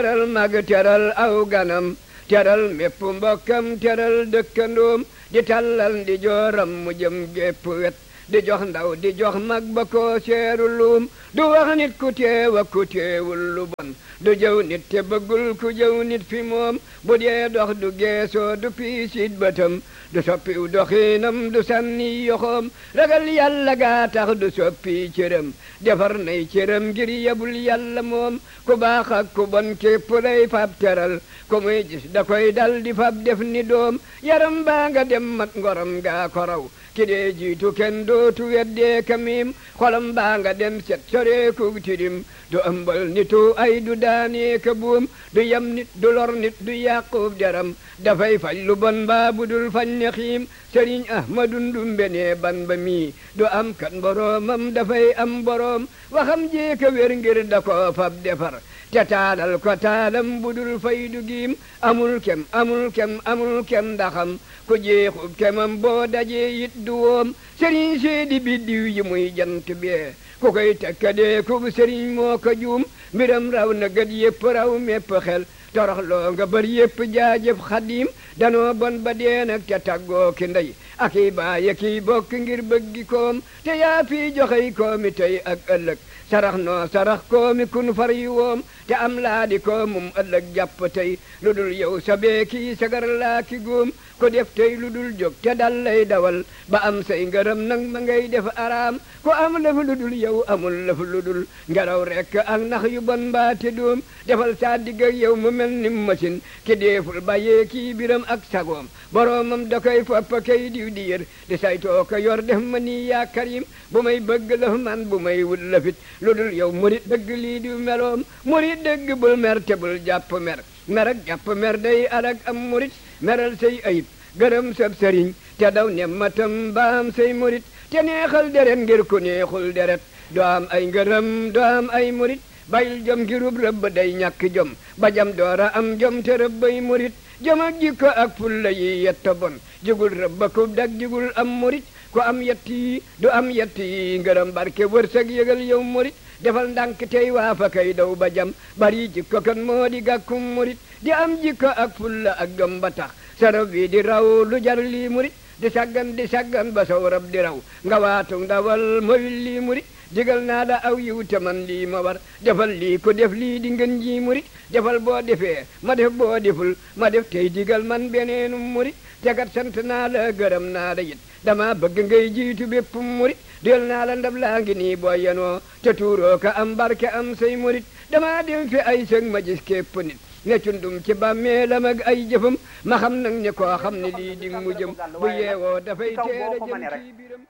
teral mag teral aw ganam teral mépp mbokkam teral dëkkandoom di tallal di jooram mu jëm gépp wet di jox ndaw di jox mag ba ko seeru luum du wax nit ku teew ak ku teewul lu bon du jëw nit te bëggul ku jëw nit fi moom bu dee dox du geesoo du piisit bëtam du soppiw doxiinam du sànni yoxoom ragal yàlla gaa tax du soppi cëram defar nay cëram ngir yebul yàlla moom ku baax ak ku bon képp lay fab teral ku muy gis da koy dal di fab def ni doom yaram baa nga dem mat ngoram gaa ko raw ki dee jiitu kenn dootu weddee kamim xolam baa nga dem set soreeku tirim du ëmbal nitu ay du daanee ka buum du yam nit du lor nit du yàqub deram dafay faj lu bon baa bu dul fañ ne xiim sëriñ ahmadu ndumbe ne ban ba mii du am kan boroomam dafay am boroom waxam jeeka wér ngir da ko fab defar te taalal ko taalam bu dul fay du giim amul kem amul kem amul kem ndaxam ku jeexub kemam boo dajee it du woom sëriñ seedi biddiw yi muy jant bee ku koy tekkadee ku sëriñ moo ko juum mbiram raw na gët yépp raw mépp xel toroxloo nga bër yépp jaajëf xadim danoo bon ba dee nag te taggoo ki ndey ak i baay ak i bokk ngir bëggi koom te yaa fii joxey koomi tey ak ëllëg sarax noo sarax koomi kun far yi woom te am laa di koomum ëllëg jàpp tey lu dul yow sabee kii sagar laa ki góom ko def tey lu dul jóg te dal lay dawal ba am say ngërëm nag ma ngay def araam ko am lëf lu dul yow amul lëf lu dul ngelaw rekk ak nax yu bon mbaate doom defal saa digg ak yow mu mel ni machine ki deeful bàyyee kii biram ak sagoom boroomam da koy fopp kay diw di yër di saytoo ko yor def ma nii yaa karim bu may bëgg lëf man bu may wut lëfit lu dul yow murit dëgg lii di meloom murit dëgg bul mer te bul jàpp mer mer ak jàpp mer day alag am murit meral say ayib gërëm sab sëriñ te daw ne matam baam say murit te neexal deret ngir ku neexul deret doo am ay ngërëm doo am ay murit bayil jom ngirub rëbb day ñàkk jom ba jam doora am jom te rëbbay murit jom ak jikko ak fulla yi yetta bon jigul rëbba ku dag jigul am murit ku am yett yi du am yett yi ngërëm barke wërsëg yëgal yow murit defal ndànk tey waa fa kay daw ba jam bari jikko kan moo di gàkkum murit di am jikko ak fulla ak jom ba tax sarab wi di raw lu jar lii murit di saggan di saggan ba saw rab di raw nga waatu ndawal moy lii murit digal naa la aw yiw te man lii ma war defal lii ko def lii di ngën ji murit defal boo defee ma def boo deful ma def tey digal man beneenu murit tegat sant naa la gërëm naa la it dama bëgg ngay jiitu bépp murit del naa la ndab laa ngi nii boo yenoo te tuuroo ka am barke am say murit dama dem fi ay sëg ma gis képp nit ne cundum ci bàmmeelam ak ay jëfam ma xam nag ne koo xam ne lii di mu jëm bu yeewoo dafay teel a jëm ci biram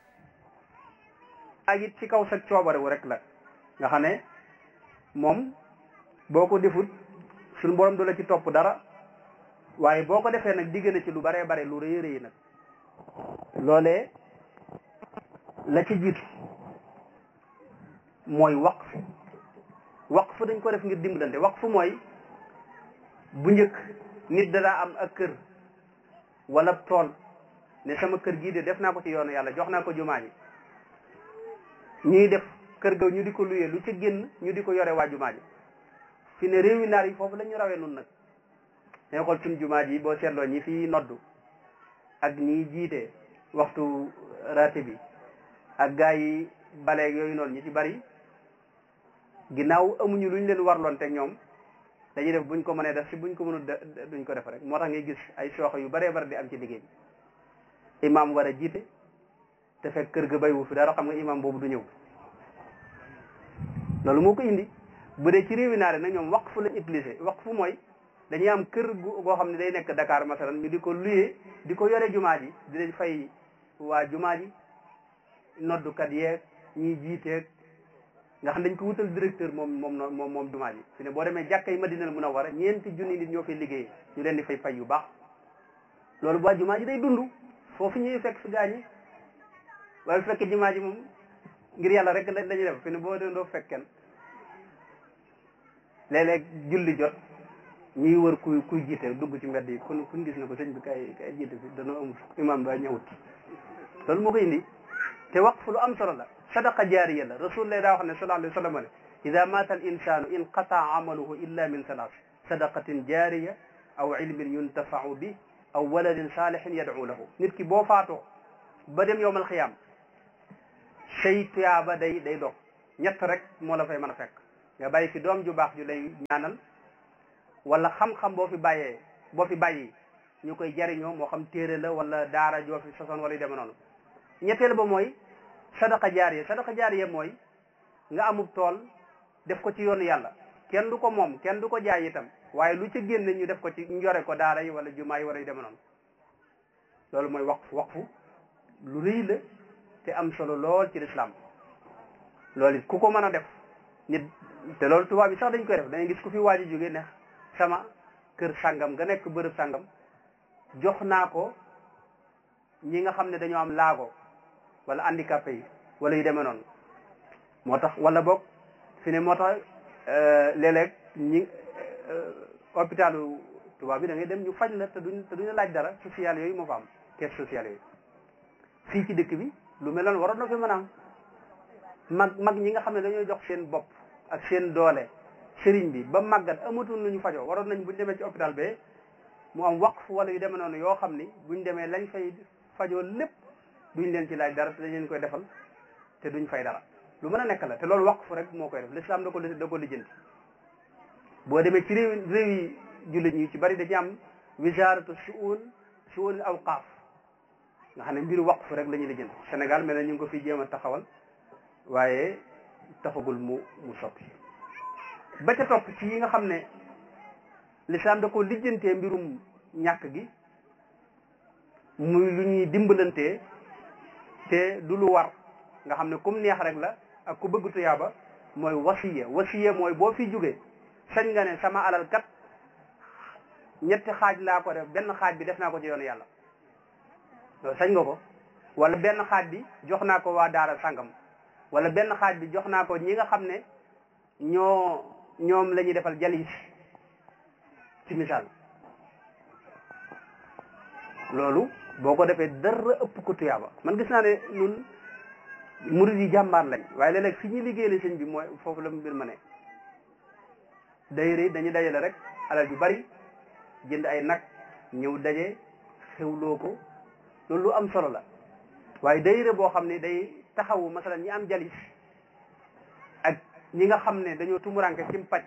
ak it ci kaw sa coobarewu rek la nga xam ne moom boo ko defut suñu borom du la ci topp dara waaye boo ko defee nag digg na ci lu baree bare lu rëy rëy nag loolee la ci jiitu mooy waqf waqf dañ ko def ngir dimbalante waqf mooy bu njëkk nit danaa am ak kër wala tool ne sama kër gii de def naa ko ci yoonu yàlla jox naa ko jumaa ji ñuy def kër ga ñu di ko luyee lu ci génn ñu di ko yore waa jumaa ji fi ne réewi naar yi foofu la ñu rawee nun nag dañu xool suñ jumaa ji boo seetloo ñi fi noddu ak ñi jiite waxtu raate bi ak gaa yi baleeg yooyu noonu ñi ci bari ginnaaw amuñu lu ñu leen warloon te ñoom dañuy def buñ ko mënee def si buñ ko mënul duñ ko def rek moo tax ngay gis ay sooxe yu baree bari di am ci liggéey bi imaam war a jiite te fekk kër ga bayu fi dara xam nga imaam boobu du ñëw loolu moo ko indi bu dee ci réewi naare nag ñoom waqf lañ utilisé waqf mooy dañuy am kër gu goo xam ne day nekk Dakar masalan ñu di ko luyee di ko yore jumaa ji dinañ fay waa jumaa ji noddukat yeeg ñiy jiiteeg nga xam dañ ko wutal directeur moom moom moom moom jumaa ji fi ne boo demee jàkkay Madinal Munawwara ñeenti junni nit ñoo fay liggéey ñu leen di fay fay yu baax loolu bu waa jumaa ji day dund foofu ñuy fekk si gaañi waaye bu fekkee jumaa ji moom ngir yàlla rek lañuy def fi ne boo dee doo fekk kenn léeg-léeg julli jot ñuy wër kuy kuy jiite dugg ci mbedd yi kun kuñ gis na ko sëñ bi kay kay jiite fi danoo amul imam ba ñëwut loolu moo ko indi te waqf lu am solo la sadaqa jaariya la rasulullah daa wax ne sallallahu alayhi wa sallam ne ida mata al insanu inqataa amaluhu illa min salaas sadaqatin jaariya aw ilmin yuntafau bi aw waladin saalihin yad'u lahu nit ki boo faatoo ba dem yowmal xiyaam say tuyaaba day day dog ñett rek moo la fay mën a fekk nga bàyyi fi doom ju baax ju lay ñaanal wala xam-xam boo fi bàyyee boo fi bàyyi ñu koy jariñoo moo xam téere la wala daara joo fi sosoon wala yu demee noonu ñetteel ba mooy sadaqa jaariya sadaqa jaariya mooy nga amub tool def ko ci yoonu yàlla kenn du ko moom kenn du ko jaay itam waaye lu ca génn ñu def ko ci ñu yore ko daara yi wala jumaa yi wala yu demee noonu loolu mooy waqf waqfu lu rëy la te am solo lool ci lislaam loolu it ku ko mën a def nit te loolu tubaab yi sax dañ koy def dañuy gis ku fi waaji jóge ne sama kër sàngam nga nekk bërëb sàngam jox naa ko ñi nga xam ne dañoo am laago wala handicapé yi wala yu demee noonu moo tax wala boog fi ne moo tax léeg-léeg ñi hôpitalu tubaab bi da ngay dem ñu faj la te duñ te duñu laaj dara social yooyu moo fa am caisse sociale yooyu fii ci dëkk bi lu mel noonu waroon na fi mën a am mag mag ñi nga xam ne dañoo jox seen bopp ak seen doole sëriñ bi ba màggat amatul lu ñu fajoo waroon nañ buñ demee ci hôpital be mu am waqf wala yu demee noonu yoo xam ni buñ demee lañ fay fajoo lépp duñ leen ci laaj dara te dañ leen koy defal te duñ fay dara lu mën a nekk la te loolu waqf rek moo koy def l'islam da ko da ko lijjanti boo demee ci réew réew yi jullit ñi ci bari dañu am wisaaratu suun suun awqaaf nga xam ne mbiru waqf rek la ñuy lijjanti Sénégal mel na ñu ngi ko fi jéem a taxawal waaye taxagul mu mu soppi ba ca topp ci yi nga xam ne l'islam da ko lijjantee mbirum ñàkk gi muy lu ñuy dimbalantee te du lu war nga xam ne kum neex rek la ak ku bëgg tuyaaba mooy wasiya wasiya mooy boo fi jógee sañ nga ne sama alal kat ñetti xaaj laa ko def benn xaaj bi def naa ko ci yoonu yàlla loolu sañ nga ko wala benn xaaj bi jox naa ko waa daara sàngam wala benn xaaj bi jox naa ko ñi nga xam ne ñoo ñoom la ñuy defal jalis ci misaal loolu boo ko defee dara ëpp ko tuyaaba man gis naa ne ñun murid yi jàmbaar lañ waaye léeg-léeg fi ñuy liggéeyale sëñ bi mooy foofu la mbir ma ne dayre dañuy dajale rek alal ju bari jënd ay nag ñëw daje xewloo ko loolu lu am solo la waaye dayre boo xam ne day taxawu masalan ñi am jalis ak ñi nga xam ne dañoo tumuranke ci paj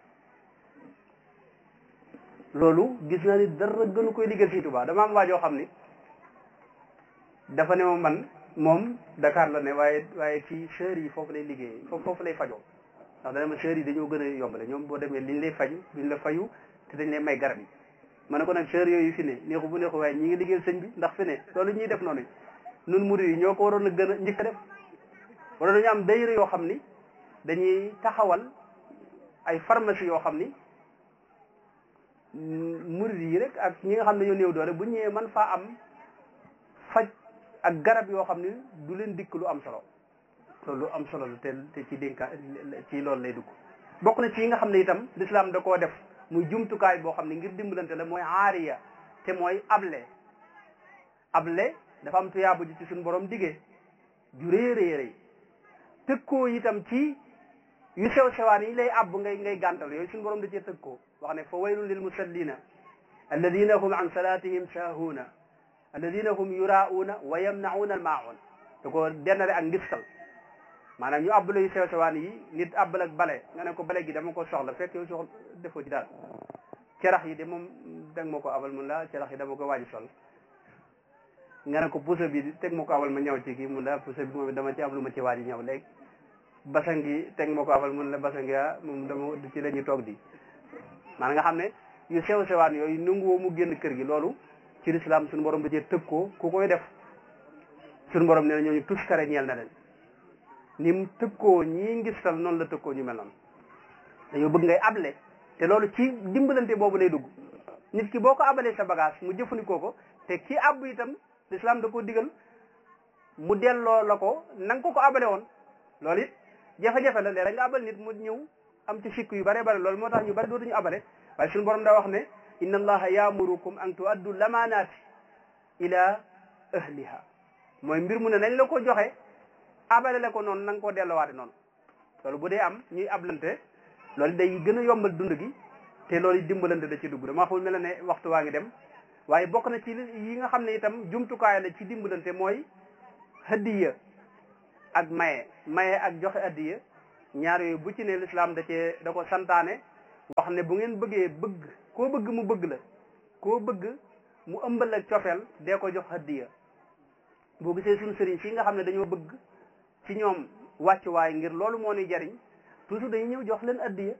loolu gis naa ni dara gënu koy liggéey Sëñ Tuubaa dama am waajoo xam ni dafa ne ma man moom Dakar la ne waaye waaye ci sœurs yi foofu lay liggéey foofu foofu lay fajoo ndax dana ma sœurs yi dañoo gën a yombale ñoom boo demee liñ lay faju duñ la fayu te dañ lay may garab yi ma ne ko nag sœurs yooyu fi ne neexu bu neexu waaye ñi ngi liggéeyal sëñ bi ndax fi ne loolu ñuy def noonu nun murid yi ñoo ko waroon a gën a njëkk a def wala dañu am dayre yoo xam ni dañuy taxawal ay pharmacie yoo xam ni murid yi rek ak ñi nga xam ne ñoo néew doole bu ñëwee man faa am faj ak garab yoo xam ni du leen dikk lu am solo loolu lu am solo la te te ci dénka ci loolu lay dugg bokk na ci yi nga xam ne itam l'islam da koo def muy jumtukaay boo xam ne ngir dimbalante la mooy aariya te mooy able able dafa am tuyaabu ji ci suñu borom diggee ju rëy rëy rëy tëkkoo itam ci yu sew sewaan yi lay àbb ngay ngay gàntal yooyu suñu borom da cee tëkkoo wax ne fa waylun lil musallina alladina hum an salatihim saahuuna alladina hum yuraauuna wa yamnauna al maun da ko dennale ak ngistal maanaam ñu àbb la yu sew sewaan yi nit àbbal ak bale nga ne ko bale gi dama ko soxla fekk yow soxla defoo ci daal cerax yi de moom teg ma ko abal mun la cerax yi dama ko waaji sol nga ne ko pusa bi teg ma ko abal ma ñëw ci kii mun la pusa bi moom dama ci am lu ma ci waaji ñëw léegi basan gi teg ma ko abal mun la basan gi ah moom dama ci la ñuy toog di maanaam nga xam ne yu sew sewaan yooyu nanguwoo mu génn kër gi loolu ci lislaam suñu borom da cee tëg koo ku koy def suñu borom nee na ñooñu tus kare ñeel na leen ni mu tëg koo ñii ngistal noonu la tëg koo ñu mel noonu dañoo bëgg ngay able te loolu ci dimbalante boobu lay dugg nit ki boo ko abalee sa bagage mu jëfandikoo ko te ki abbu itam lislaam da ko digal mu delloo la ko na nga ko ko abale woon loolu it jafe-jafe la léeg nga abal nit mu ñëw am ci sikk yu bare bare loolu moo tax ñu bari dootuñu abale waaye suñu borom daa wax ne inna allaha yaamurukum an tuaddu lamaanaati ila ahliha mooy mbir mu ne nañ la ko joxe abale la ko noonu na nga koo delloowaate noonu loolu bu dee am ñuy ablante loolu day gën a yombal dund gi te loolu dimbalante da ci dugg dama xamul mel ne waxtu waa ngi dem waaye bokk na ci yi nga xam ne itam jumtukaay la ci dimbalante mooy hadiya ak maye maye ak joxe hadiya ñaar yooyu bu ci ne lislaam da cee da ko santaane wax ne bu ngeen bëggee bëgg koo bëgg mu bëgg la koo bëgg mu ëmbal ak cofeel dee ko jox hadiya boo gisee suñu sëriñ si nga xam ne dañoo bëgg ci ñoom wàccuwaay ngir loolu moo ñuy jariñ toujours dañuy ñëw jox leen hadiya